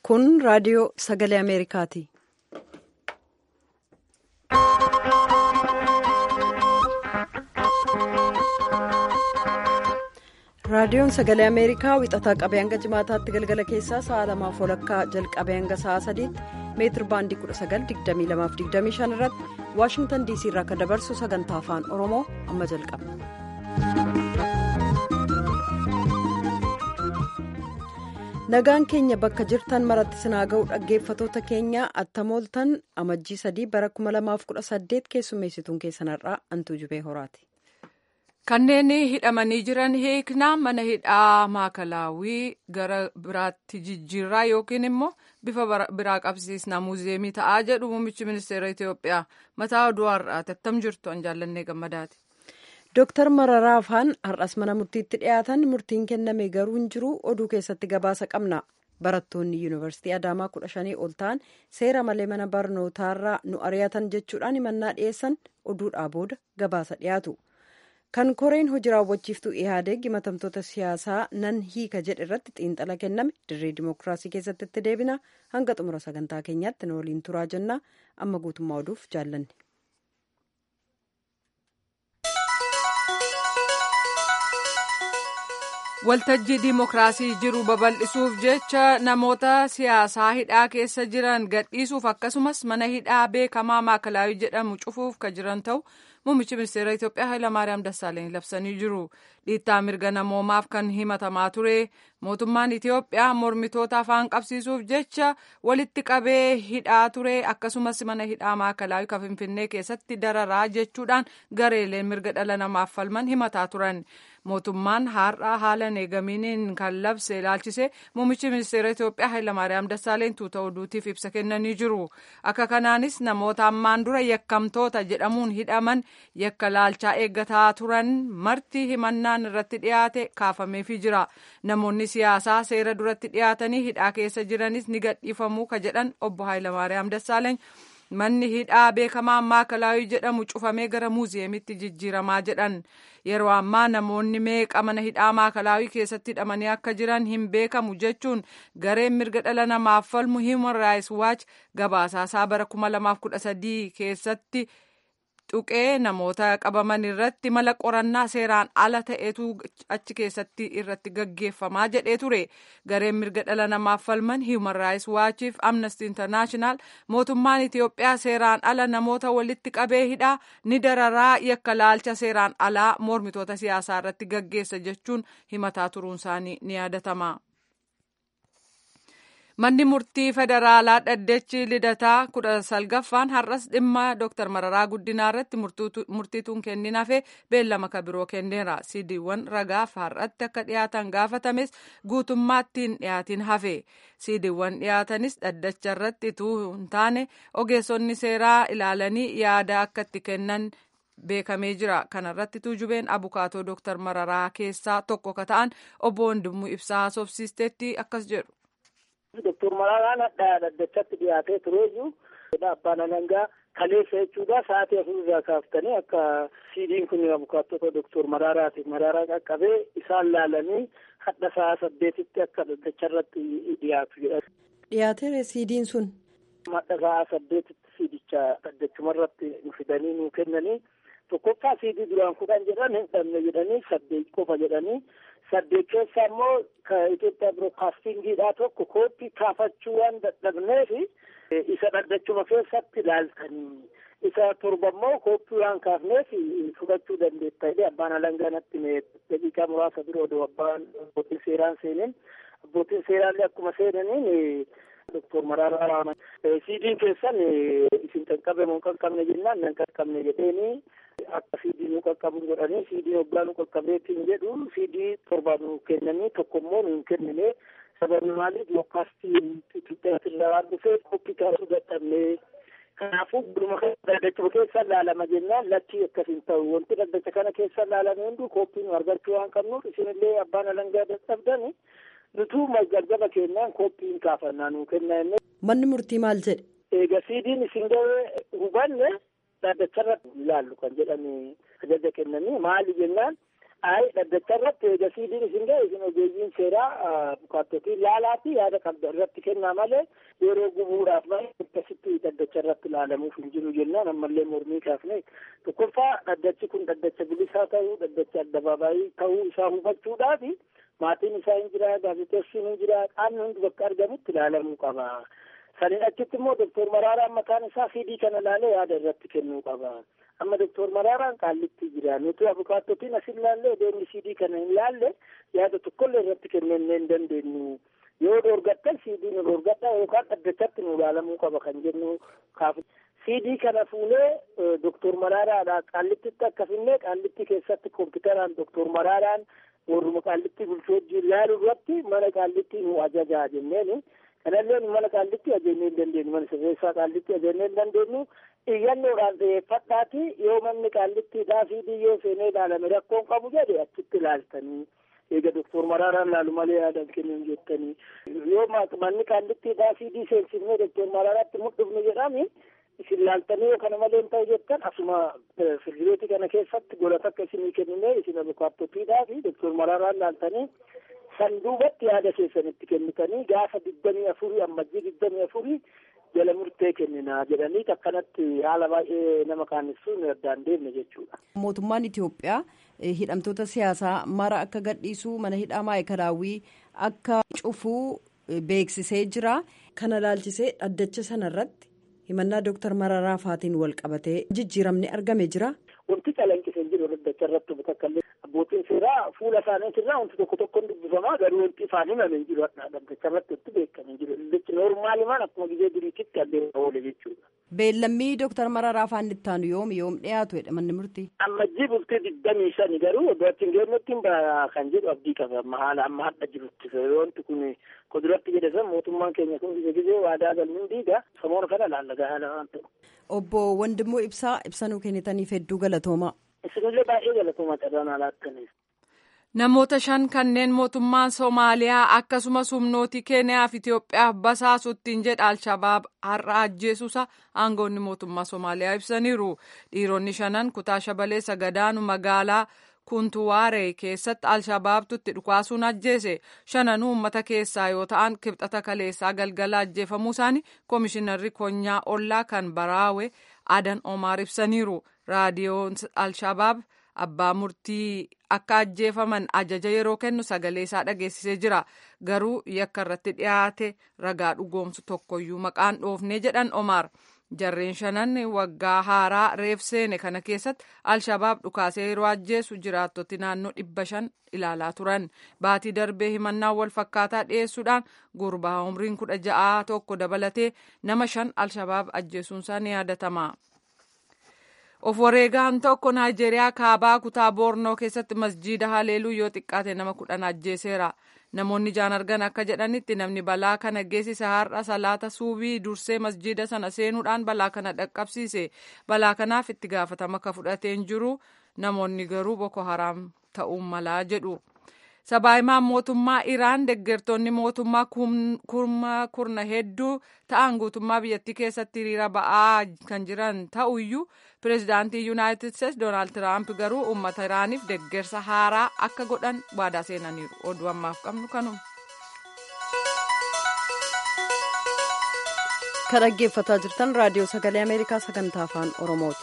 Kun raadiyoo sagalee Ameerikaati. Raadiyoon sagalee Ameerikaa wixataa qabee hanga jimaataatti galgala keessaa sa'a lamaaf walakkaa jalqabee hanga sa'a sadiitti meetir baandii 1922-25 irratti waashingtan diisii irraa kan dabarsu sagantaa afaan oromoo amma jalqaba. nagaan keenya bakka jirtan maratti sinaa ga'u dhaggeeffatoota keenya attamooltan amajjii sadii bara 2018 keessummeessituun keessanarraa antuu jubee horaati. Kanneen hidhamanii jiran hiiknaa mana hidhaa maakalaawwii gara biraatti jijjiirraa yookiin immoo bifa biraa qabsiisnaa muuziyeemii ta'aa jedhu muummichi ministeera Itoophiyaa mataa oduu har'aati attam jirtu an jaallannee gammadaati. Dooktar Mararaa Afaan har'as mana murtiitti dhiyaatan murtiin kenname garuu hin jiru oduu keessatti gabaasa qabna. Barattoonni yuunivarsiitii Adaamaa kudha shanii ol ta'an seera malee mana barnootaarraa nu ari'atan jechuudhaan himannaa dhiyeessan oduudhaa booda gabaasa dhiyaatu. Kan koreen hojii raawwachiiftuu Ihaadeeg himatamtoota siyaasaa nan hiika jedhe irratti xiinxala kenname dirree dimookiraasii keessatti itti deebina hanga xumura sagantaa keenyaatti nu waliin turaa jenna amma guutummaa oduuf jaallanne. waltajjii diimokiraasii jiru babal'isuuf jecha namoota siyaasaa hidhaa keessa jiran gadhiisuuf akkasumas mana hidhaa beekamaa maakalaawii jedhamu cufuuf kan jiran ta'u muummichi ministeera Itoophiyaa Hayilamaariyaam Dassaaleny labsanii jiru. Dhiittaa mirga namoomaaf kan himatamaa ture mootummaan Itoophiyaa mormitoota afaan qabsiisuuf jecha walitti qabee hidhaa ture akkasumas mana hidhaa maakalaawii kan Finfinnee keessatti dararaa jechuudhaan gareeleen mirga dhala namaaf falman himataa turan. mootummaan har'a haala eegaminiin kan labse ilaalchise muummichi ministeera Itoophiyaa Hayilamaariyaam Dassaaleny tuuta oduutiif ibsa kennanii jiru. Akka kanaanis namoota ammaan dura yakkamtoota jedhamuun hidhaman yakka laalchaa eeggataa turan marti himannaan irratti dhiyaate kaafameefii jira. Namoonni siyaasaa seera duratti dhiyaatanii hidhaa keessa jiranis ni gadhiifamuu ka jedhan obbo Hayilamaariyaam Dassaaleny. manni hidhaa beekamaa maakalaawii jedhamu cufamee gara muuziyeemitti jijjiiramaa jedhan yeroo ammaa namoonni meeqa mana hidhaa maakalaawii keessatti hidhamanii akka jiran hin beekamu jechuun gareen mirga dhala namaaf falmu human rights watch gabaasaasaa bara 2013 keessatti tuqee namoota qabaman irratti mala qorannaa seeraan ala ta'etu achi keessatti irratti gaggeeffamaa jedhee ture gareen mirga dhala namaaf falman human rights watchiif amnesty international mootummaan itiyoophiyaa seeraan ala namoota walitti qabee hidhaa ni dararaa yakka laalcha seeraan alaa mormitoota siyaasaa irratti gaggeessa jechuun himataa turuun isaanii ni yaadatama. Manni murtii federaalaa dhaddechi lidataa kudha salgaffaan har'as dhimma Dr. Mararaa Guddinaa irratti murtiituun kennin hafe beellama kabiroo kenneera. Siidiiwwan ragaaf har'atti akka dhiyaatan gaafatames guutummaatti hin dhiyaatin hafe. Siidiiwwan dhiyaatanis dhaddacha irratti ituu hin taane ogeessonni seeraa ilaalanii yaada akka itti kennan beekamee jira. Kana irratti tuujubeen abukaatoo Dr. Mararaa keessaa tokko ka ta'an obbo Wandimuu Ibsaa haasofsiisteetti akkas jedhu. Doktor Mararaan hadhaa dhaddachatti dhiyaatee turee jiru. Abbaan alangaa kaleessa jechuudha sa'aatii afur irraa kaaftanii akka siidiin kun abukaattota Doktor Mararaati. Mararaa qaqqabee isaan laalanii hadha sa'a saddeetitti akka dhaddacha irratti dhiyaatu jedha. Dhiyaateera siidiin sun. Hadha sa'a saddeetitti siidicha dhaddachuma irratti nu fidanii nu kennanii tokkoffaa siidii duraan kudhan jedhan hin dhabne jedhanii saddeet qofa jedhanii saddeet keessa immoo ka Itoophiyaa birookaastingiidhaa tokko kooppii kaafachuu waan dadhabneef isa dhaddachuma keessatti ilaaltanii isa torba immoo kooppii waan kaafneef fudhachuu dandeetta jedhee abbaan alangaa natti daqiiqaa muraasa dura odoo abbaan abbootiin seeraan seenin abbootiin seeraallee akkuma seenaniin Doktor Mararaa Raaman siidiin keessan isin qaqqabe moo qaqqabne jennaan nan qaqqabne jedheeni akka siidii nu qaqqabu godhanii siidii hoggaa nu qaqqabeetiin jedhu siidii torba nu kennanii tokko immoo nu hin kennine sababni maaliif yookaastii Itoophiyaa waan dhufee koppii kaasuu dadhabne kanaafuu gurma dhaddachuma keessa laalama jennaan lakkii akkas hin ta'u wanti dhaddacha kana keessa laalame hunduu koppii nu argachuu waan qabnuuf isinillee abbaan alangaa dadhabdani nutuu gargaba kennaan koppii hin kaafannaa nu kenna Manni murtii maal jedhe? Eega siidiin isin gahee hubanne dhaddacharratti ilaallu kan jedhani ajaja kennanii maali jennaan Ayi dhaddacha irratti eega siidiin isin ga'e isin ogeeyyiin seeraa bukaattotii ilaalaati yaada qabda irratti kennaa malee yeroo gubuudhaaf malee akkasitti dhaddacha irratti ilaalamuuf hin jiru jennaan ammallee mormii kaafne tokkoffaa dhaddachi kun dhaddacha bilisaa ta'uu dhaddacha addabaabaayii ta'uu isaa hubachuudhaafi maatiin isaa hin jira gaazexeessiin hin jira qaamni hundi bakka argamutti ilaalamuu qaba. Saniin achitti immoo doktor Maraaraan mataan isaa siidii kana ilaalee yaada irratti kennuu qaba. Amma doktor Maraaraan qaallitti jira. Nuti abukaattotiin as ilaalle deemni siidii kana hin laalle yaada tokkollee irratti kennennee hin dandeenyu. Yoo dorgattan siidii nu dorgadha yookaan dhaddachatti nu ilaalamuu qaba kan jennu kaafu. Siidii kana fuunee doktor Maraaraadha qaallittitti akka finnee qaallitti keessatti kompiitaraan doktor Maraaraan warruma qaallitti bulchuu wajjin ilaaluu irratti mana qaallitti nu ajajaa jenneeni. kanallee mana qaallitti ajajnee hin dandeenyu mana sirreessaa qaallitti ajajnee hin dandeenyu iyyannoodhaan xiyyeeffadhaati yoo manni qaallittiidhaa fi yoo seenee ilaalame rakkoon qabu jedhe achitti ilaaltanii eega doktor Maraaraan laalu malee yaadan kennuun jettanii yoo manni qaallittiidhaa fi seensifnee doktor Maraaraatti mudhufnu jedhami isin laaltanii yoo kana malee hin ta'u jettan asuma firdireetii kana keessatti gola takka isinii kenninee isin abukaattotiidhaa fi doktor Maraaraan laaltanii san duubatti yaada keessanitti kennitanii gaafa digdamii afurii ammajjii digdamii afurii jala murtee kenninaa jedhanii akkanatti haala baay'ee nama qaannessuun addaan deemne jechuudha. Mootummaan Itoophiyaa hidhamtoota siyaasaa mara akka gadhiisuu mana hidhaa maayikalaawwii akka cufuu beeksisee jira. Kana laalchisee dhaddacha sanarratti himannaa Dooktar Mararaa Faatiin wal qabatee jijjiiramni argame jira. Wanti calanqisee jiru dhaddacha irratti bakka abbootiin seeraa fuula isaaniitirraa wanti tokko tokkoon dubbifamaa garuu wanti ifaan himame hin jiru dhaddacha irratti wanti beekame hin jiru dhaddachi noormaalimaan akkuma gizee duriititti adeemaa oole jechuudha. Beellammii Dooktar Mararaa Faan itti aanu yoom yoom dhiyaatu jedha manni murtii. Ammajjii bultii digdamii shani garuu iddoo achi hin geenyetti kan jedhu abdii qaba amma haala amma hadha jirutti wanti kun kuduratti jedhe san mootummaan keenya kun gizee gizee waadaa galmuun diiga samoora kana laallagaa haala waan ta'u. Obbo Wandimmoo Ibsaa ibsanuu kennitaniif hedduu galatoomaa. Isinillee baay'ee galatoomaa carraan haala akkaniif. Namoota shan kanneen mootummaan Somaaliyaa akkasumas humnooti Keeniyaa fi Itoophiyaaf basaasuttiin jedha Alshabaab har'a ajjeesuusa aangoonni mootummaa Somaaliyaa ibsaniiru. Dhiironni shanan kutaa shabalee sagadaanu magaalaa Kuntuwaaree keessatti Alshabaabtu itti dhukaasuun ajjeese. Shananuu uummata keessaa yoo ta'an kibxata kaleessaa galgala ajjeefamuu isaanii Koomishinarri Konyaa Ollaa kan Baraawe Adan Omaar ibsaniiru. Raadiyoon Alshabaab abbaa murtii akka ajjeefaman ajaja yeroo kennu sagalee isaa dhageessisee jira garuu yakka irratti dhiyaate ragaa dhugoomsu tokkoyyuu maqaan dhoofnee jedhan Omaar jarreen shanan waggaa haaraa reef seene kana keessatti alshabaab dhukaasee yeroo ajjeesu jiraattoti naannoo dhibba shan ilaalaa turan baatii darbee himannaa wal fakkaataa dhiyeessuudhaan gurbaa umriin kudha ja'aa tokko dabalatee nama shan alshabaab ajjeesuunsaa ni yaadatama. of wareegaan tokko naayijeeriyaa kaabaa kutaa boornoo keessatti masjiida haleeluu yoo xiqqaate nama kudhan ajjeeseera namoonni jaan argan akka jedhanitti namni balaa kana geessise har'a salaata suubii dursee masjiida sana seenuudhaan balaa kana dhaqqabsiise balaa kanaaf itti gaafatama akka fudhateen jiru namoonni garuu boko haraam ta'uu malaa jedhu. sabaahimaan mootummaa iraan deggertoonni mootummaa kurma kurna hedduu ta'an guutummaa biyyattii keessatti hiriira ba'aa kan jiran ta'uyyuu pireezidaantii yuunaayitid steetsi doonaald tiraamp garuu uummata iraaniif deggersa haaraa akka godhan waadaa seenaniiru oduu ammaaf qabnu kanuma. kan dhaggeeffataa jirtan raadiyoo sagalee ameerikaa sagantaa afaan oromooti.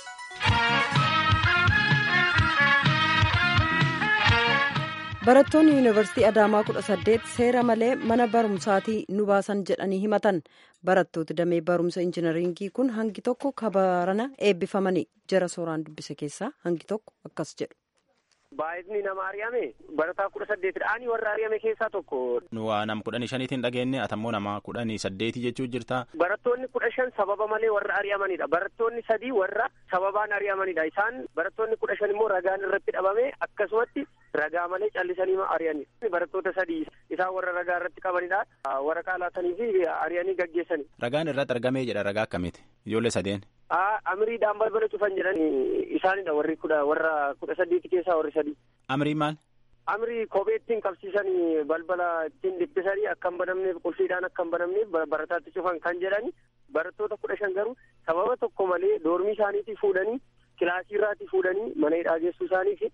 barattoonni yuunivarsiitii adaamaa kudha saddeet seera malee mana barumsaatii nu baasan jedhanii himatan barattooti damee barumsa injinariingii kun hangi tokko kabarana eebbifamanii jara sooraan dubbise keessaa hangi tokko akkas jedhu. baay'inni nama ari'ame barataa kudha saddeetidhaanii warra ari'ame keessaa tokko. nu waa nama kudhanii shaniitiin dhageenye atammoo nama kudhanii saddeetii jechuu jirta. barattoonni kudha shan sababa malee warra ari'amanidha barattoonni sadii warra sababaan ari'amanidha isaan barattoonni kudha shan immoo ragaan irratti dhabame akkasumatti ragaa malee callisanii ari'ani barattoota sadii isaan warra ragaa irratti qabanidha waraqaa laatanii fi ari'anii gaggeessani. ragaan irratti argamee jedha ragaa akkamiiti ijoollee sadeen. amiriidhaan balbala cufan jedhan isaanidha warri kudha warra kudha saddeeti keessaa warri sadii. Amrii maal? Amrii kophee ittiin qabsiisanii balbala ittiin dhiphisanii akka hin banamneef qulfiidhaan akka hin banamneef barataatti cufan kan jedhani barattoota kudha shan garuu sababa tokko malee doormii isaaniitii fuudhanii kilaasii irraatii fuudhanii mana hidhaa geessuu isaanii fi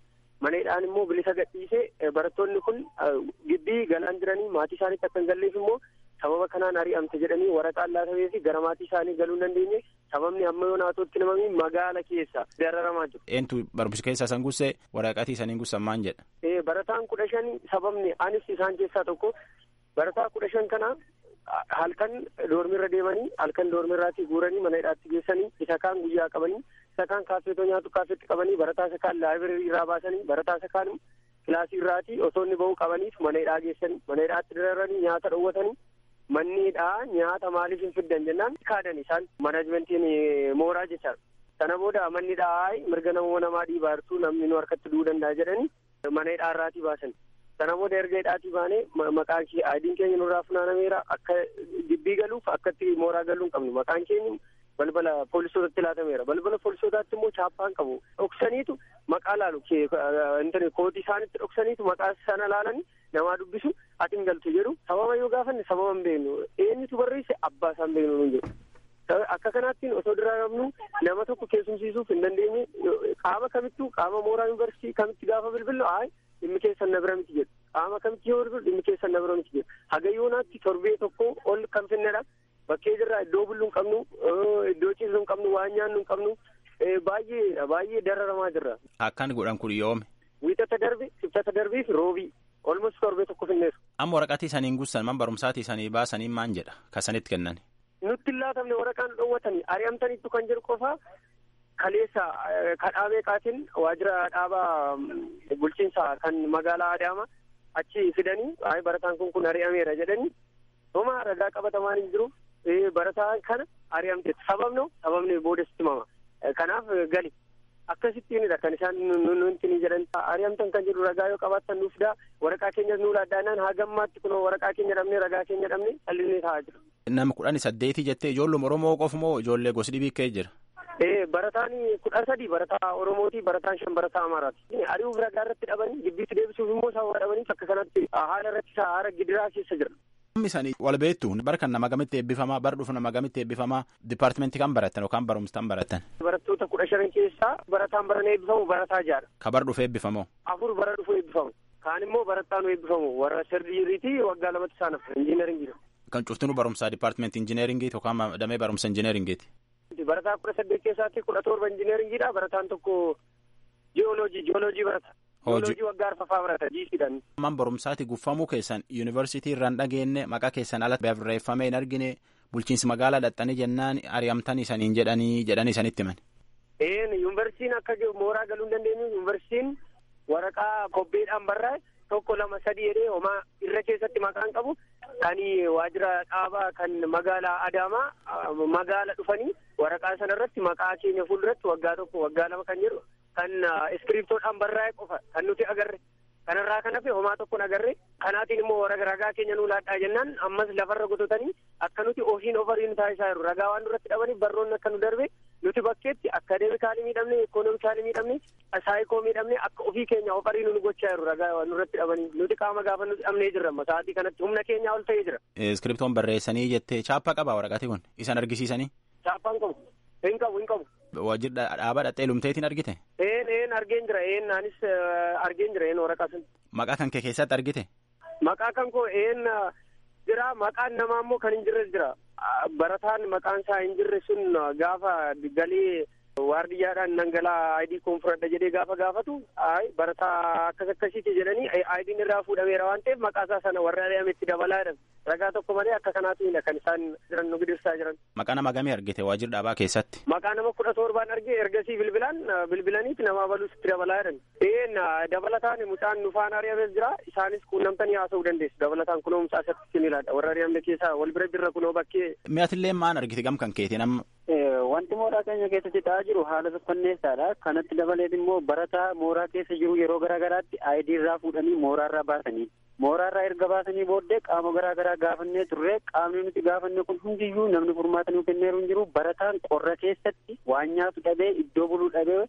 maneedhaan immoo bilisa gadhiisee barattoonni kun gibbii galaan jiranii maatii isaaniitti akka hin galleef immoo sababa kanaan ari'amte jedhanii waraqaan laatamee fi gara maatii isaanii galuu hin dandeenye sababni amma yoo naatootti namami magaala keessa dararamaa jiru. Eentu barumsa keessa san gusse waraqatii saniin gussan maan jedha. Barataan kudha shan sababni anis isaan keessaa tokko barataa kudha shan kana halkan doormirra deemanii halkan doormirraatii guuranii mana hidhaatti geessanii isa kaan guyyaa qabanii isa kaan kaafeetoo nyaatu kaafeetti qabanii barataa isa kaan laayibireerii irraa baasanii barataa isa kaan kilaasii irraatii osoo inni ba'uu qabaniif mana hidhaa geessanii mana hidhaatti dararanii nyaata dhowwatanii manni hidhaa nyaata maaliif hin fiddan jennaan kaadan isaan manaajmentiin mooraa jecha sana booda manni hidhaa mirga namoota namaa dhiibaartuu namni nu harkatti du'uu danda'a jedhanii mana hidhaa irraatii baasan sana booda erga hidhaatii baanee maqaan kee aadiin keenya nurraa funaanameera akka gibbii galuuf akkatti mooraa galuu hin qabnu maqaan keenya balbala poolisootatti laatameera balbala poolisootaatti immoo chaappaan qabu dhoksaniitu maqaa laalu intani kootii isaanitti dhoksaniitu maqaa sana laalanii namaa dubbisu ati hin galtu jedhu sababa yoo gaafanne sababa hin beeknu eenyutu barreesse abbaa isaan beeknu nun jedhu akka kanaattiin osoo diraamnu nama tokko keessumsiisuuf hin dandeenye qaama kamittuu qaama mooraa yuunivarsiitii kamitti gaafa bilbillu aay dhimmi keessan na bira miti jedhu qaama kamitti yoo bilbilu dhimmi keessan na bira miti jedhu haga yoonaatti torbee tokko ol kan finnedha bakkee jirraa iddoo bulluu hin qabnu iddoo ciisuu hin qabnu waan nyaannu hin qabnu baay'ee baay'ee dararamaa jirra. Akkan godhan kun yoome. Wiixata darbe sibxata darbii fi roobii olmas torbee tokko finneessu. Amma waraqaatii isaniin gussan man barumsaatii isanii baasanii maan jedha kasanitti kennan. Nutti hin laatamne waraqaan dhoowwatanii ari'amtaniitu kan jiru qofaa kaleessa kadhaabee qaatiin waajjira dhaabaa bulchiinsa kan magaalaa Adaamaa achi fidanii barataan kun kun ari'ameera jedhanii homaa ragaa qabatamaan hin jiru barataa kana ari'amte sababno sababni boodatti mama kanaaf gali akkasittiinidha kan isaan nuti jedhan ari'amtan kan jiru ragaa yoo qabaattan nuuf daa waraqaa keenyas nuu laaddaanaan hagammaatti kunoo waraqaa keenya dhabne ragaa keenya dhabne dhalli taa'aa jira. Nama kudhan saddeeti jettee ijoolluma Oromoo qofa moo ijoollee gosi dhibii kee jira? Ee barataan kudha sadi barataa Oromooti barataan shan barataa Amaaraati. Ari'uuf ragaa irratti dhabanii gibbiitti deebisuuf immoo isaan dhabanii akka kanatti haala irratti haala gidiraa keessa jira. Namni isaanii wal beektu bara kan nama gamitti eebbifamaa bara dhufu nama gamitti eebbifamaa dipaartimentii kan baratan yookaan barumsaan baratan. Barattoota kudha shanan keessaa barataan barana eebbifamu barataa jaadha. Ka bara dhufu eebbifamoo. Afur bara dhufu eebbifamu. Kaan immoo barataan eebbifamu warra sirriiriiti waggaa lamatti isaan hafa injiinaringiidha. Kan cuftinu barumsaa dipaartimentii injiinaringii yookaan damee barumsa injiinaringiiti. Barataa kudha saddeet keessaatti kudha torba injiinaringiidha barataan tokko jiyooloojii jiyooloojii barata. Jiyooloojii waggaa arfafaa barata jiisiidhaan. Man barumsaati guffamuu keessan yuunivarsiitii irraan dhageenye maqaa keessan ala barreeffamee hin argine bulchiinsi magaalaa dhaxxanii jennaan ari'amtanii saniin jedhanii jedhanii sanitti himan. Een yuunivarsiitiin akka mooraa galuu hin dandeenyu yuunivarsiitiin waraqaa kobbeedhaan barraa'e tokko lama sadii jedhee homaa irra keessatti maqaan qabu kan waajjira dhaabaa kan magaalaa Adaamaa magaala dhufanii waraqaa sana irratti maqaa keenya fuulduratti waggaa tokko waggaa lama kan jedhu kan iskiriptoodhaan barraa'e qofa kan nuti agarre kanarraa kan hafe homaa tokkoon agarre kanaatiin immoo warra ragaa keenya nuu laadhaa jennaan ammas lafarra gototanii akka nuti ofiin ofariin taasisaa jiru ragaa waan duratti dhabanii barroonni akka nu darbe nuti bakkeetti akadeemikaalii miidhamne ikoonoomikaalii miidhamne saayikoo miidhamne akka ofii keenya ofariin nu gochaa jiru ragaa waan nurratti dhabanii nuti qaama gaafa nuti dhabnee jirra sa'aatii kanatti humna keenya ol ta'ee jira. Iskiriptoon barreessanii jettee chaappaa qabaa waraqaatii kun isan argisiisanii. Chaappaan qabu hin qabu hin qabu. Waajjira dhaabaa dhaxxee lumteetiin argite. Een een argeen jira een anis argeen jira een waraqaa sun. Maqaa kan kee keessatti argite. Maqaa kan koo een jira maqaan namaa immoo kan hin jirres jira. Barataan maqaan isaa hin jirre sun gaafa galee waardiyyaadhaan dhangala'aa aayidii koon fudhadha jedhee gaafa gaafatu ay barataa akkas akkasiiti jedhanii aayidiin irraa fuudhameera waan ta'eef maqaa isaa sana warra ari'ametti dabalaa jedhan ragaa tokko malee akka kanaatiidha kan isaan jiran nu gidirsaa jiran. Maqaa nama gamii argite waajjira dhaabaa keessatti. Maqaa nama kudha torbaan argee ergasii bilbilaan bilbilaniiti nama baluusitti dabalaa jedhan. Een dabalataan mucaan nufaan ari'ames jira isaanis quunnamtanii haasa'uu dandeessu dabalataan kunoo mucaa isatti sinilaadha warra ari'amne keessaa wal bira jirra kunoo bakkee. Mi'aatillee maan argite gam kan keetiin amma. Wanti mooraa keenya keessatti ta'aa jiru haala saffanneessaadha. Kanatti dabaleet immoo barataa mooraa keessa jiru yeroo garaa garaatti aayidii irraa fuudhanii mooraa irraa baasanii. Mooraa irraa erga baasanii booddee qaama garaa garaa gaafannee turre qaamni nuti gaafanne kun hundiyyuu namni furmaata nuu kenneeru hin jiru barataan qorra keessatti waan nyaatu dhabee iddoo buluu dhabee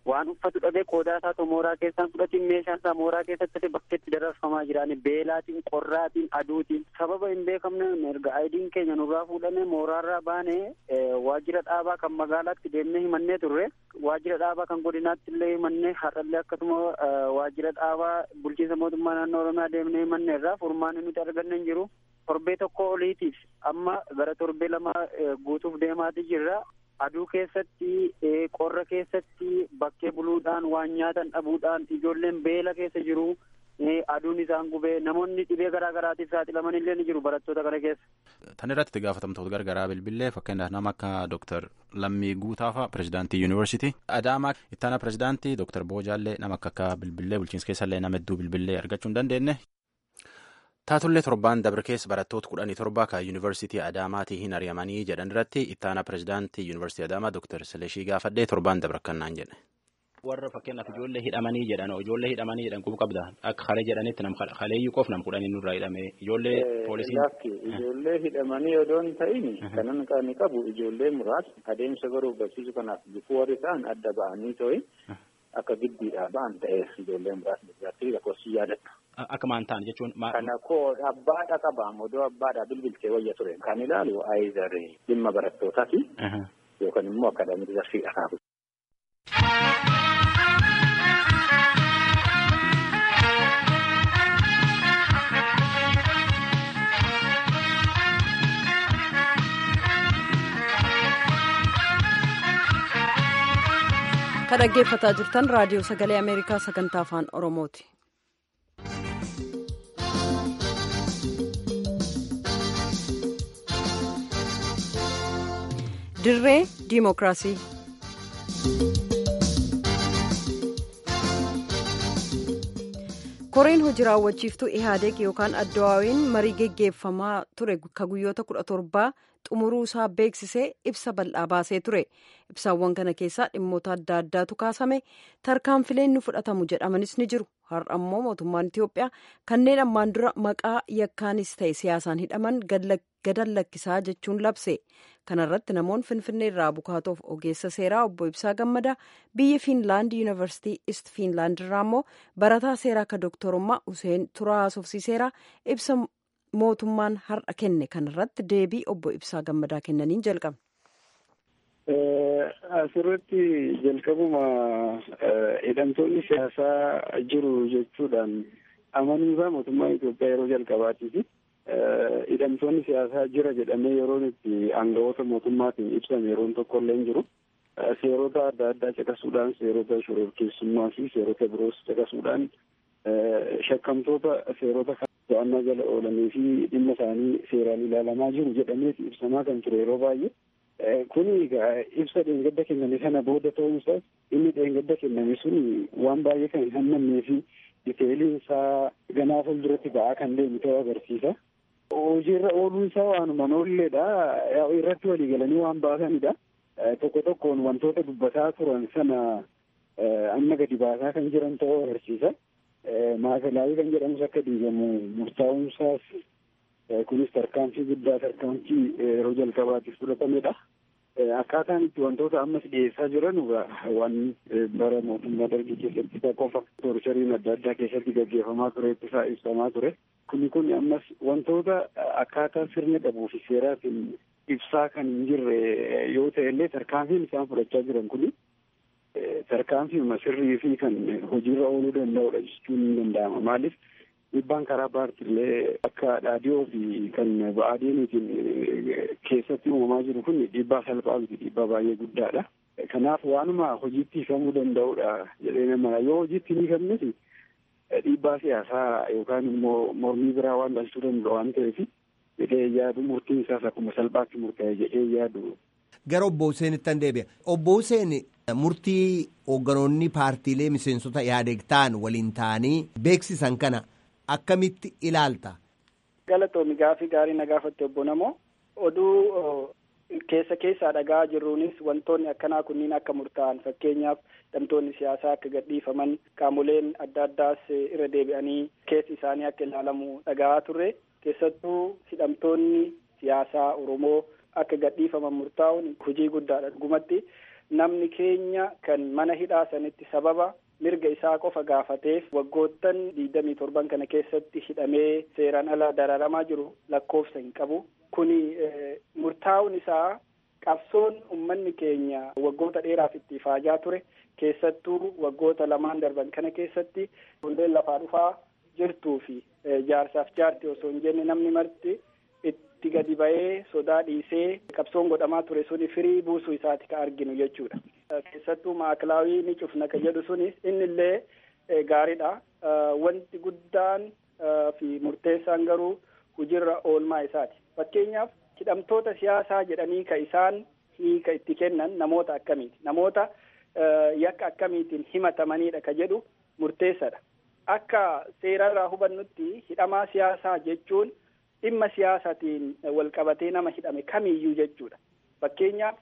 waan uffatu dhabee qoodaa isaa too mooraa keessaan fudhatiin meeshaan isaa mooraa keessatti bakkeetti dararfamaa jiran beelaatiin qorraatiin aduutiin sababa hin beekamne erga aayidiin keenya nurraa fuudhame mooraarraa baane waajjira dhaabaa kan magaalaatti deemnee himannee turre waajjira dhaabaa kan godinaatti illee himannee har'allee akkasuma waajjira dhaabaa bulchiinsa mootummaa naannoo oromiyaa deemnee himannee irraa furmaanni nuti arganne hin jiru torbee tokko oliitiif amma gara torbee lama guutuuf deemaati jirra aduu keessatti qorra keessatti bakkee buluudhaan waan nyaatan dhabuudhaan ijoolleen beela keessa jiru aduun isaan gubee namoonni dhibee garaa garaatiif saaxilaman illee ni jiru barattoota kana keessa. Tan irratti gaafatamtoota gargaraa bilbilee fakkeenyaaf nama akka Dr. Lammii Guutaafa pirezidaantii yuunivarsiitii Adaamaa ittaana pirezidaantii Dr. Boojaallee nama akka akka bilbilee bulchiinsa keessallee nama hedduu bilbilee argachuu hin dandeenye. Taatullee torbaan dabre keessa barattoota kudhanii torba kan yuunivarsiitii Adaamaatii hin ari'amanii jedhan irratti ittaana pirezidaantii yuunivarsiitii Adaamaa Dr. Sileshii gaafadhee torbaan dabre akkanaan jedhe. Warra fakkeenyaaf ijoollee hidhamanii jedhan ijoollee hidhamanii jedhan quba qabda akka halee jedhanitti nam haleeyyuu qof nam kudhanii nurraa hidhame ijoollee poolisiin. Lakki ijoollee hidhamanii odoo hin ta'in kanan kan qabu ijoollee muraasni adeemsa baruuf barsiisu kanaaf bifuu warri ta'an adda ba'anii ta'in akka giddiidhaa ba'an ta'e ijoollee muraasni biratti lakkoofsi yaadatu. Akka maan ta'an jechuun. Kana koo abbaadha qabaam odoo abbaadha bilbiltee wayya ture kan ilaalu aayizar dhimma barattootaati yookaan immoo akaadaamii darsiidha kaafu. kan dhaggeeffataa jirtan raadiyoo sagalee ameerikaa sagantaa afaan oromooti. dirree diimokiraasii. koreen hojii raawwachiiftuu ihaadeeg yookaan addawaawiin marii geggeeffamaa ture ka guyyoota kudha torbaa xumuruu isaa beeksisee ibsa bal'aa baasee ture ibsaawwan kana keessaa dhimmoota adda addaatu kaasame tarkaanfileen ni fudhatamu jedhamanis ni jiru har'a ammoo mootummaan itiyoophiyaa kanneen ammaan dura maqaa yakkaanis ta'e siyaasaan hidhaman gadan lakkisaa jechuun labse kanarratti namoonni finfinnee irraa bukaatoof ogeessa seeraa obbo ibsaa gammadaa biyya fiinlaand yuunivarsiitii ist fiinlaand irraa immoo barataa seeraa akka dooktorummaa useen turaa haasofsiiseera ibsa mootummaan har'a kenne kanarratti deebii obbo ibsaa gammadaa kennaniin jalqabna. Asirratti jalqabuma hidhamtoonni siyaasaa jiru jechuudhaan amanuusaa mootummaa Itoophiyaa yeroo jalqabaatiifi hidhamtoonni siyaasaa jira jedhamee yeroon itti aangawoota mootummaatiin ibsame yeroon tokko illee jiru. Seerota adda addaa caqasuudhaan seerota shororkeessummaa fi seerota biroos caqasuudhaan shakkamtoota seerota to'annaa jala oolanii fi dhimma isaanii seeraan ilaalamaa jiru jedhameeti ibsamaa kan ture yeroo baay'ee. Kun ibsa dheengadda kenname sana booda ta'uunsaas inni dheengadda kenname sun waan baay'ee kan hin hammannee fi diteeliin isaa ganaa fuulduratti ba'aa kan deemu ta'uu agarsiisa. Hojiirra ooluun isaa waanuma noolleedha. Irratti walii galanii waan baasanidha. Tokko tokkoon wantoota dubbataa turan sana amma gadi baasaa kan jiran ta'uu agarsiisa. Maakalaawii kan jedhamus akka diigamu murtaa'uunsaas kunis tarkaanfii guddaa tarkaanfii yeroo jalqabaatiif fudhatamedha. Akkaataan itti wantoota ammas dhiyeessaa jiran waan bara mootummaa dargii keessatti qofa torchariin adda addaa keessatti gaggeeffamaa ture ittisaa ibsamaa ture. Kuni kun ammas wantoota akkaataa sirna qabuu fi seeraatiin ibsaa kan hin jirre yoo ta'e illee tarkaanfiin isaan fudhachaa jiran kuni tarkaanfiima sirrii fi kan hojiirra ooluu danda'udha jechuun ni danda'ama. Maaliif dhiibbaan karaa paartiilee akka dhaadhiyoo fi kan ba'aadeenuutiin keessatti uumamaa jiru kun dhiibbaa salphaa miti dhiibbaa baay'ee guddaadha. Kanaaf waanuma hojiitti hiikamuu danda'udha jedhee nama yoo hojiitti hin hiikamnes dhiibbaa siyaasaa yookaan immoo mormii biraa waan dhalchuu danda'u waan ta'eef jedhee yaadu murtiin isaas akkuma salphaatti murtaa'e jedhee yaadu. Gara obbo Huseenitti deebi'a. Obbo Huseen murtii hoogganoonni paartiilee miseensota yaadeeg ta'an waliin ta'anii beeksisan kana akkamitti ilaalta? Galatoomi gaafii gaarii na gaafatte obbo Namoo. Oduu keessa keessaa dhagaa jirruunis wantoonni akkanaa kunniin akka murtaa'an fakkeenyaaf hidhamtoonni siyaasaa akka gadhiifaman qaamoleen adda addaas irra deebi'anii keessi isaanii akka ilaalamu dhagaa turre keessattuu hidhamtoonni siyaasaa Oromoo akka gadhiifaman murtaa'uun hojii guddaadha dhugumatti namni keenya kan mana hidhaa sanitti sababa mirga isaa qofa gaafateef waggoottan digdamii torban kana keessatti hidhamee seeraan ala dararamaa jiru lakkoofsa hin qabu. Kuni murtaa'uun isaa qabsoon uummanni keenya waggoota dheeraaf itti ifaajaa ture keessattuu waggoota lamaan darban kana keessatti hundeen lafaa dhufaa jirtuu fi jaarsaaf jaarti osoo hin jenne namni marti itti gadi ba'ee sodaa dhiisee qabsoon godhamaa ture suni firii buusuu isaati ka arginu jechuudha. Keessattuu maakilaawii ni cufna ka jedhu sunis inni illee gaariidha. Wanti guddaan fi murteessaan garuu hujirra oolmaa isaati. Fakkeenyaaf hidhamtoota siyaasaa jedhanii ka isaan hiika itti kennan namoota akkamiiti? Namoota yakka akkamiitiin himatamanidha ka jedhu murteessadha. Akka seerarraa hubannutti hidhamaa siyaasaa jechuun dhimma siyaasaatiin wal qabatee nama hidhame kamiyyuu jechuudha. Fakkeenyaaf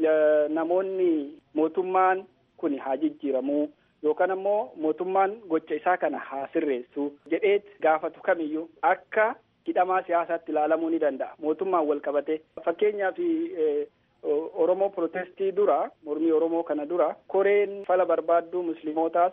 namoonni mootummaan kun haa jijjiiramuu yookaan ammoo mootummaan gocha isaa kana haa sirreessu jedheet gaafatu kamiyyuu akka hidhamaa siyaasaatti ilaalamuu ni danda'a. Mootummaan wal qabatee fakkeenyaaf Oromoo protestii dura mormii Oromoo kana dura koreen fala barbaadduu muslimootaas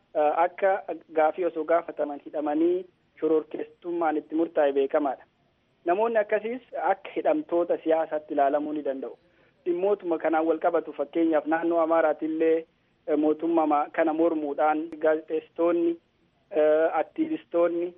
akka gaafii osoo gaafataman hidhamanii shororkeessummaan itti murtaa'e beekamaadha. Namoonni akkasiis akka hidhamtoota siyaasaatti ilaalamuu ni danda'u. Dhimmootuma kanaan wal qabatu fakkeenyaaf naannoo Amaaraatillee mootummaa kana mormuudhaan gaazexeessitoonni, aktiivistoonni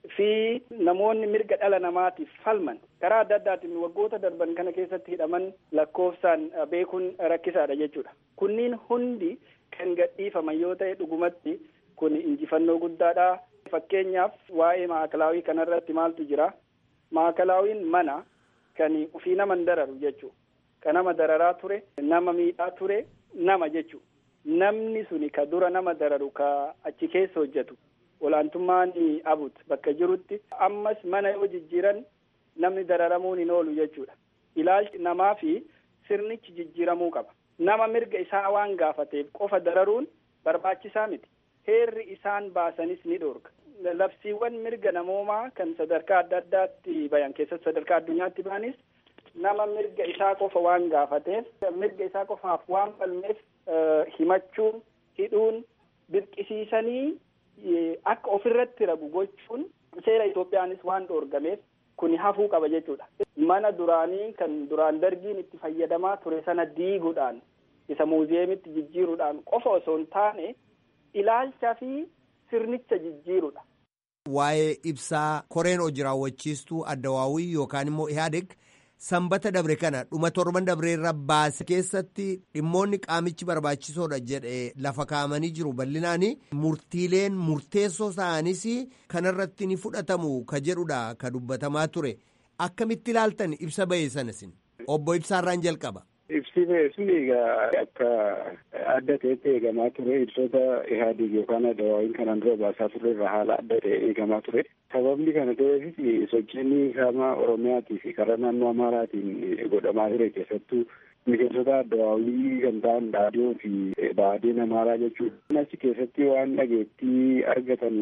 fi namoonni mirga dhala namaatiif falman karaa adda addaatiin waggoota darban kana keessatti hidhaman lakkoofsaan beekuun rakkisaadha jechuudha. Kunniin hundi kan gadhiifaman yoo ta'e dhugumatti kun injifannoo guddaadha. Fakkeenyaaf waa'ee maakalaawii kanarratti maaltu jira? Maakalaawiin mana kan ufii nama dararu jechuudha. Ka nama dararaa ture, nama miidhaa ture, nama jechuudha. Namni suni ka dura nama dararu ka achi keessa hojjetu. Olaantummaan abut bakka jirutti ammas mana yoo jijjiiran namni dararamuun hin oolu jechuudha. Ilaalchi namaa fi sirnichi jijjiiramuu qaba. Nama mirga isaa waan gaafateef qofa dararuun barbaachisaa miti. Heerri isaan baasanis ni dhoorga. Labsiiwwan mirga namoomaa kan sadarkaa adda addaatti bayan keessatti sadarkaa addunyaatti baanis nama mirga isaa qofa waan gaafateef mirga isaa qofaaf waan falmeef himachuun hidhuun dirqisiisanii akka ofirratti ragu gochuun seera Itoophiyaanis waan dhoorgameef kuni hafuu qaba jechuudha. Mana duraanii kan duraan dargiin itti fayyadamaa ture sana diiguudhaan isa muuziyeemitti jijjiiruudhaan qofa osoo hin taane ilaalcha fi sirnicha jijjiirudha. Waa'ee ibsaa koreen hojii raawwachiistuu addawaawii yookaan immoo ihaadeg sanbata dabre kana dhuma torban dabre irra baase keessatti dhimmoonni qaamichi barbaachisoodha jedhe lafa kaa'amanii jiru bal'inaani murtiileen murteessoo ta'anis kanarratti ni fudhatamu ka jedhudha ka dubbatamaa ture akkamitti ilaaltan ibsa ba'e sanasin obbo Ibsaarraan jalqaba. Ibsi ba'e sun egaa akka adda ta'etti eegamaa ture ibsoota ihaadiig yookaan adawaawiin kanaan dura baasaa turre irraa haala adda ta'e eegamaa ture. Sababni kana ta'eefis sochiin kaama Oromiyaatii fi karaa naannoo Amaaraatiin godhamaa ture keessattuu miseensota addawaawii kan ta'an dhaadhiyoo fi baadiyeen Amaaraa jechuudha. Achi keessatti waan dhageettii argatan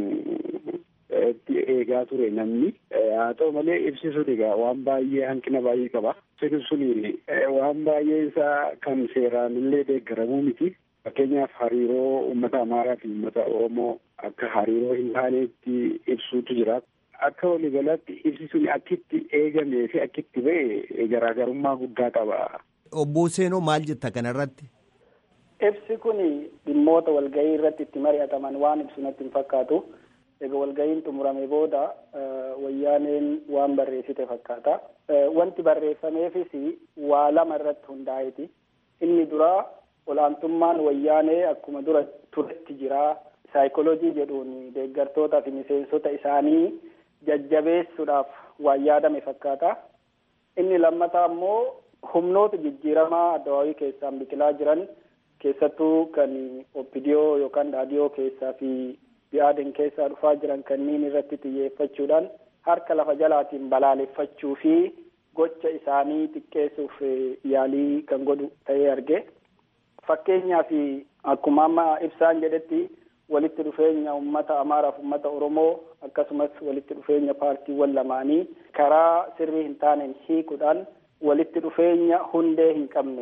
itti eegaa ture namni haa ta'u malee ibsi sun egaa waan baay'ee hanqina baay'ee qaba. Ibsi sun waan baay'ee isaa kan seeraan illee deeggaramuu miti. Fakkeenyaaf hariiroo uummata Amaaraa fi uummata Oromoo akka hariiroo hin taanetti ibsuutu jira. Akka waliigalaatti ibsi sun akkitti eegamee fi akkitti ba'e garaagarummaa guddaa qaba. Obbo Seenoo maal jetta kanarratti? Ibsi kun dhimmoota walgahii irratti itti mari'ataman waan ibsu natti hin fakkaatu. Egaa walgahiin xumurame booda wayyaaneen waan barreessite fakkaata. Wanti barreeffameefis waa lama irratti hundaa'eeti. Inni duraa olaantummaan wayyaanee akkuma dura turetti jira. Saayikoloojii jedhuun deeggartootaa fi miseensota isaanii jajjabeessuudhaaf waan yaadame fakkaata. Inni lammataa immoo humnoota jijjiiramaa addawaawii keessaan biqilaa jiran keessattuu kan oppidiyoo yookaan dhaadiyoo keessaa fi bi'aaden keessaa dhufaa jiran kanneen irratti xiyyeeffachuudhaan harka lafa jalaatiin balaaleffachuu fi gocha isaanii xiqqeessuuf yaalii kan godhu ta'ee arge. Fakkeenyaaf akkuma amma ibsaan jedhetti walitti dhufeenya uummata Amaaraaf uummata Oromoo akkasumas walitti dhufeenya paartiiwwan lamaanii karaa sirrii hin taaneen hiikuudhaan walitti dhufeenya hundee hin qabne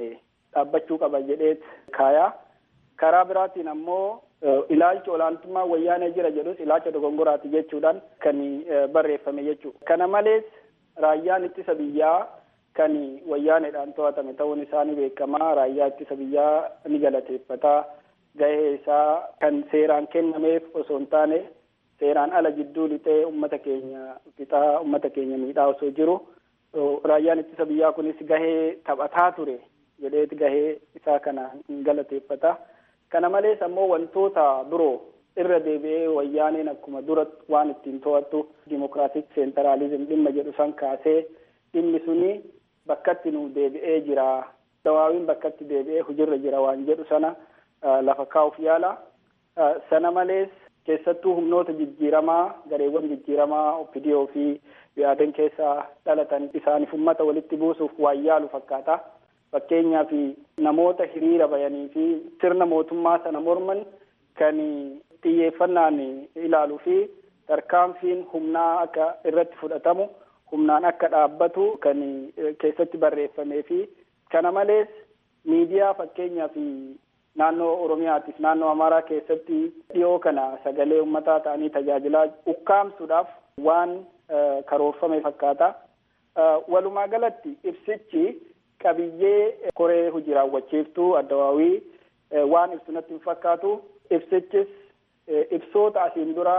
dhaabbachuu qaba jedheet kaayaa karaa biraatiin ammoo ilaalcha olaantummaa wayyaanee jira jedhus ilaalcha dogongoraati jechuudhaan kan barreeffame jechuudha. Kana malees raayyaan ittisa biyyaa kan wayyaaneedhaan to'atame ta'uun isaanii beekamaa raayyaa ittisa biyyaa ni galateeffataa gahee isaa kan seeraan kennameef osoo hin taane seeraan ala jidduu lixee ummata keenya fixaa ummata keenya miidhaa osoo jiru raayyaan ittisa biyyaa kunis gahee taphataa ture jedheeti gahee isaa kana hin galateeffata. Kana malees ammoo wantoota biroo irra deebi'ee wayyaaneen akkuma dura waan ittiin to'attu dimokiraatik seentaraalizim dhimma jedhu san kaasee dhimmi suni bakkatti nu deebi'ee jira. Dawaawiin bakkatti deebi'ee hujirra jira waan jedhu sana lafa kaa'uuf yaala. Sana malees keessattuu humnoota jijjiiramaa gareewwan jijjiiramaa opidiyoo fi biyaaden keessaa dhalatan isaaniif ummata walitti buusuuf waan yaalu fakkaata. Fakkeenyaaf namoota hiriira bayanii fi sirna mootummaa sana morman kan xiyyeeffannaan ilaaluu fi tarkaanfiin humnaa akka irratti fudhatamu humnaan akka dhaabbatu kan keessatti barreeffamee fi kana malees miidiyaa fakkeenyaaf naannoo Oromiyaatiif naannoo Amaaraa keessatti dhiyoo kana sagalee uummataa ta'anii tajaajilaa ukkaamsuudhaaf waan karoorfame fakkaata. Walumaa galatti ibsichi qabiyyee koree hojii raawwachiiftuu addawaawii waan ibsu natti hin fakkaatu ibsichis ibsoota asiin dura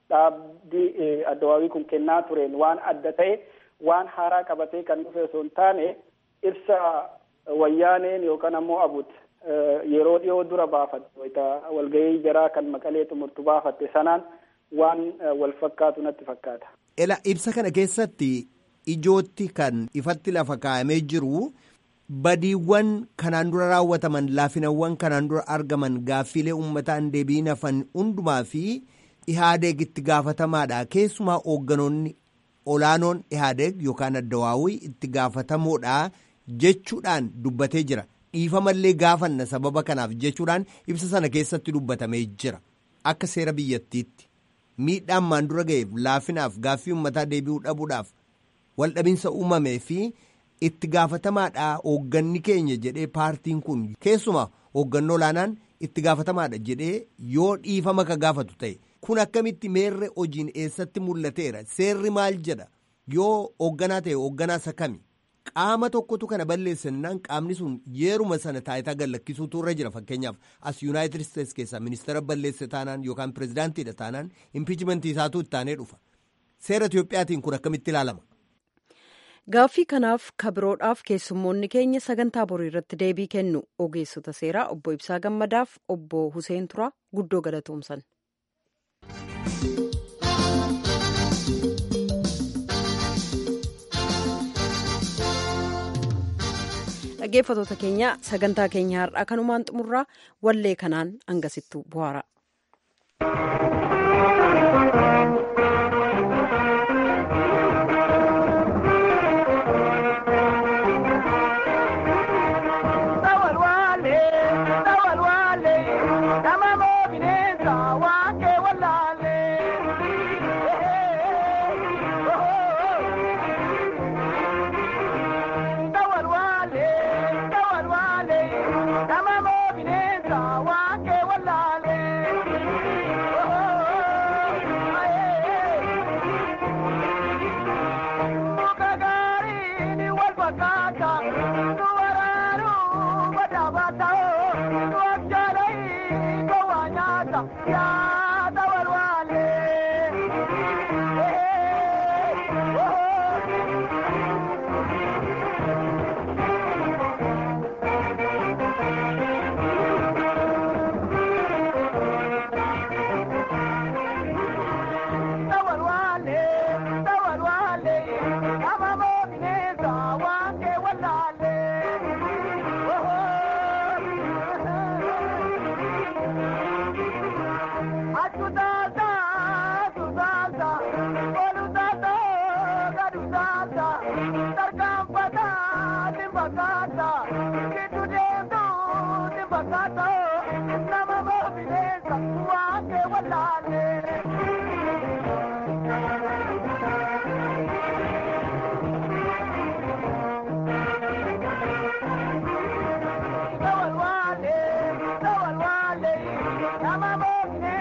dhaabbii addawaawii kun kennaa tureen waan adda ta'e waan haaraa qabatee kan dhufe osoo hin taane ibsa wayyaaneen yookaan ammoo abut yeroo dhiyoo dura baafatte walgahii jaraa kan maqalee xumurtu baafatte sanaan waan wal fakkaatu natti fakkaata. Ela ibsa kana keessatti ijootti kan ifatti lafa kaa'amee jiru badiiwwan kanaan dura raawwataman laafinawwan kanaan dura argaman gaaffiilee uummataan deebiin hafan hundumaa fi ihaadeeg itti gaafatamaadha keessumaa hoogganoonni olaanoon ihaadeeg yookaan addawaawii itti gaafatamoodha jechuudhaan dubbatee jira dhiifamallee gaafanna sababa kanaaf jechuudhaan ibsa sana keessatti dubbatamee jira akka seera biyyattiitti miidhaan maan dura ga'eef laafinaaf gaaffii uummataa deebi'uu dhabuudhaaf waldhabinsa uumamee fi itti gaafatamaadha hoogganni keenya jedhee paartiin kun keessumaa hooggannoo olaanaan itti gaafatamaadha jedhee yoo dhiifama ka gaafatu ta'e kun akkamitti meerre hojiin eessatti mul'ateera seerri maal jedha yoo hoogganaa ta'e hoogganaa isa kami qaama tokkotu kana balleessannaan qaamni sun yeeruma sana taayitaa gallakkisuutu irra jira fakkeenyaaf as yuunaayitid isteetsi keessaa ministeera balleesse taanaan yookaan pirezidaantiidha taanaan impiichimentii isaatu ittaanee dhufa seera Itiyoophiyaatiin kun akkamitti ilaalama. Gaaffii kanaaf kabiroodhaaf keessummoonni keenya sagantaa borii irratti deebii kennu ogeessota seeraa obbo Ibsaa Gammadaaf obbo Huseen Turaa guddoo galatoomsan. dhaggeeffatoota keenya sagantaa keenya har'aa kanumaan xumurraa wallee kanaan hangasittuu bu'aara. Thank you.